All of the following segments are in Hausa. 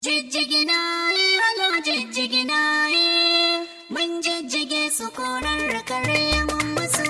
Jijjigina ye, halo jijjigina ye, mun jijjige su korar kare mun musu.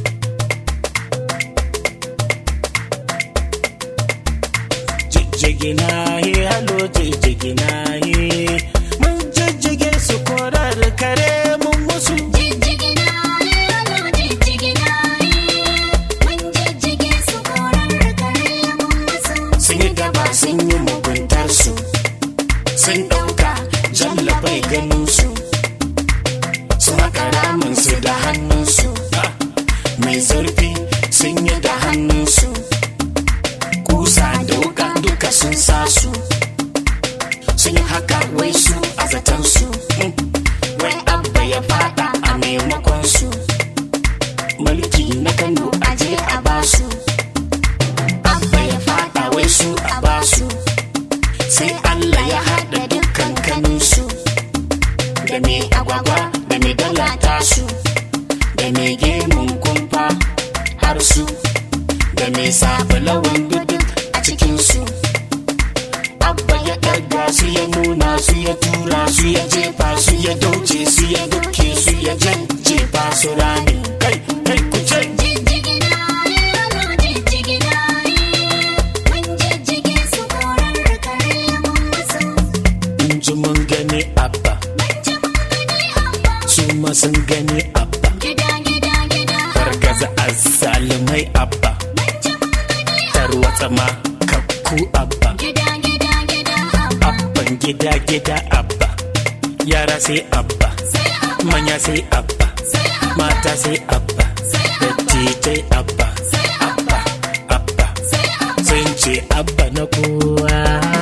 jijjigina ye halo jijjigina ye mun jijjige su korar kare mun musu Jijjigina ye, halo jijjigina ye, mun jijjige su korar kare mun musu. sun yi gaba sun yi muguntar su sun ɗauka jalla bai ganin su su makara min su da hannunsu mai zurfi sun yi da hannunsu kusa da wuka duka sun sa su sun yi haka wai su a zaton su wai abba ya fada a maimakon su mulki na kano aje a basu abba ya fada wai su a basu sai Allah ya haɗa dukkan kaninsu da mai agwagwa da mai dalata su da mai gemun kumfa har su da mai sabulawan duduk a cikinsu abba ya ɗaga su ya nuna su ya tura su ya jefa su ya dauce su ya duke su ya jajjefa su rami kai kai ku ce Jijjigina ye, halo jijjigina ye, mun jijjige su korar kare mun musu. in ji mun gani abba Mun ji mun gani amma su ma sun gani abba gida gida gida. fargaza azzalumai abba Mun ji mun gani tarwatsa ma kakku abba gida gida gida amma abban gida gida abba yara sai abba sai amma manya sai abba sai amma mata sai abba dattijai abba abba abba sai amma. sun ce abba na kowa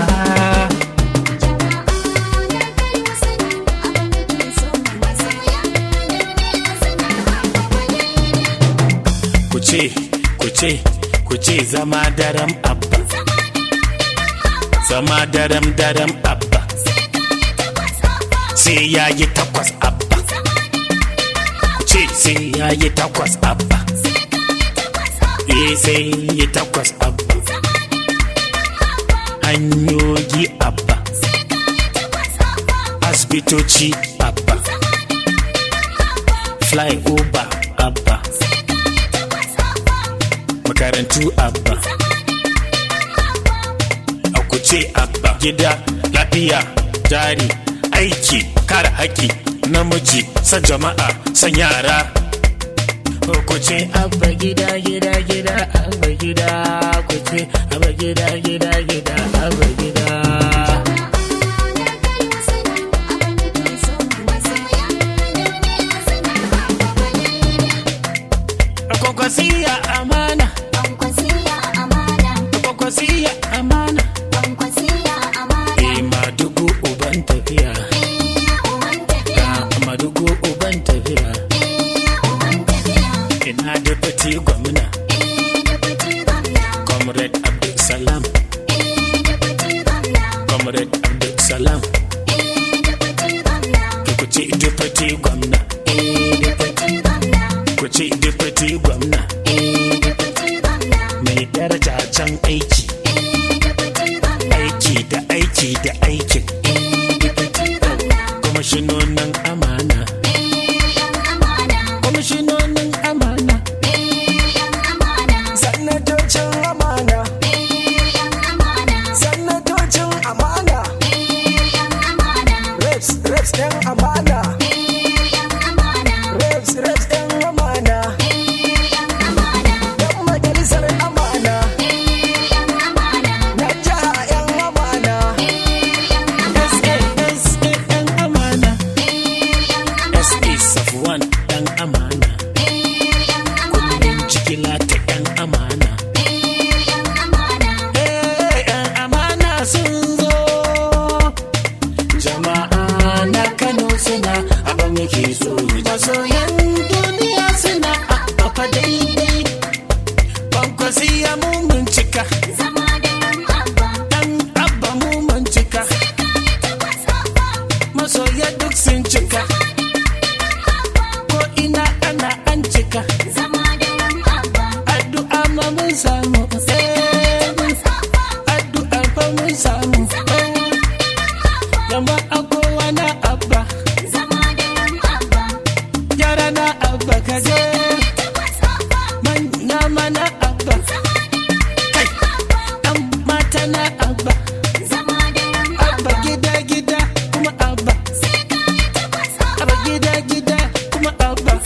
ku ce ku ce ku ce zama daram abba zama daram daram abba sai ya yi takwas abba ku ce sai ya yi takwas abba eh sai yi takwas abba hanyoyi abba asibitoci abba flyover abba makarantu abba a kuce abba gida lafiya jari aiki kare haƙƙi namiji san jama'a san yara kuce abba gida gida gida abba gida kuce abba gida gida gida abba gida kwakwasiya amana kwakwasiya amana eh madugu uban tafiya ga madugu uban tafiya ina da fati gwamna comrade abdulsalam comrade abdulsalam ku ce deputy gwamna ku ce deputy gwamna mai daraja can aiki aiki da aiki da aikin kwamishinonin amana kwamishinonin amana Sanatocin amana, sanatocin amana, reps, reps ɗin amana, reps, reps ɗin amana, ɗan majalisar amana, na jiha ‘yan amana, SASAN amana jama'a kowa na abba zama da ran abba yara na abba kaje tabbas abba manya mana abba kai dan mata na abba zama da ran abba gida gida kuma abba sai ka yi tabbas abba abba gida gida kuma abba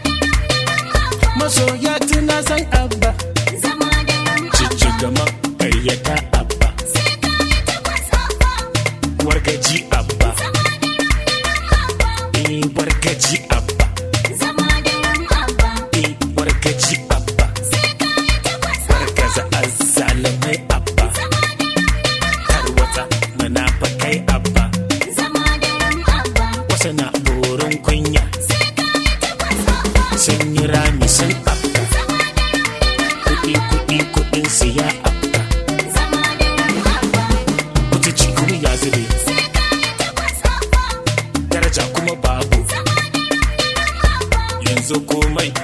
masoya tuna san abba zama da ran cici gama karyata abba sai ka yi tabbas abba wargaji abba eh wargaji abba zama da ran abba eh wargaji abba sai ka yi tabbas wargaza azzalamai abba tarwata munafakai abba zama da ran abba wasu na borin kunya sai ka yi tabbas abba sun yi rami sun abba kuɗi kuɗi kuɗin siya abba zama da ran abba kuta cikin ya zube sai ka yi tabbas abba daraja kuma babu yanzu komai